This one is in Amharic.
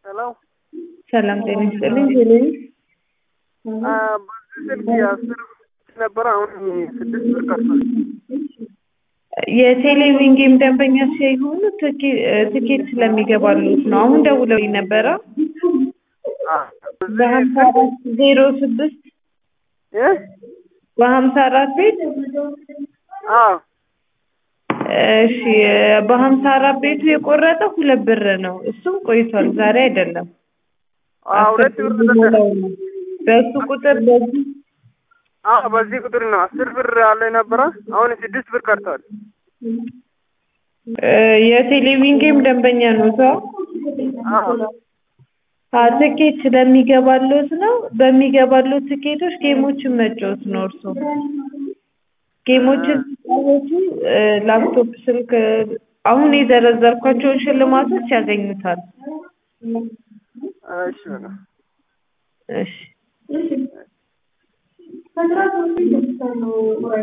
ሰላም ሰላም ጤና ይስጥልኝ። ሄሎን በዚህ ስልክ የአስር ነበረ አሁን ስድስት ብር ቀርቷል። የቴሌቪዥን ጌም ደንበኛ ሲሆኑ ትኬት ስለሚገባሉት ነው። አሁን ደውለውኝ ነበረ በሀምሳ አራት ዜሮ ስድስት በሀምሳ አራት ቤት አዎ እሺ በሀምሳ አራት ቤቱ የቆረጠ ሁለት ብር ነው። እሱም ቆይቷል፣ ዛሬ አይደለም። አዎ ሁለት ብር ተሰጠ። በእሱ ቁጥር በዚህ አዎ በዚህ ቁጥር ነው አስር ብር ያለ ነበረ አሁን ስድስት ብር ቀርቷል። የቴሌቪዥን ጌም ደንበኛ ነው ሰው አዎ ትኬት ስለሚገባሎት ነው። በሚገባሎት ትኬቶች ጌሞችን መጫወት ነው። እርሶ ጌሞችን ሲጫወቱ ላፕቶፕ፣ ስልክ አሁን የዘረዘርኳቸውን ሽልማቶች ያገኙታል። እሺ በቃ እሺ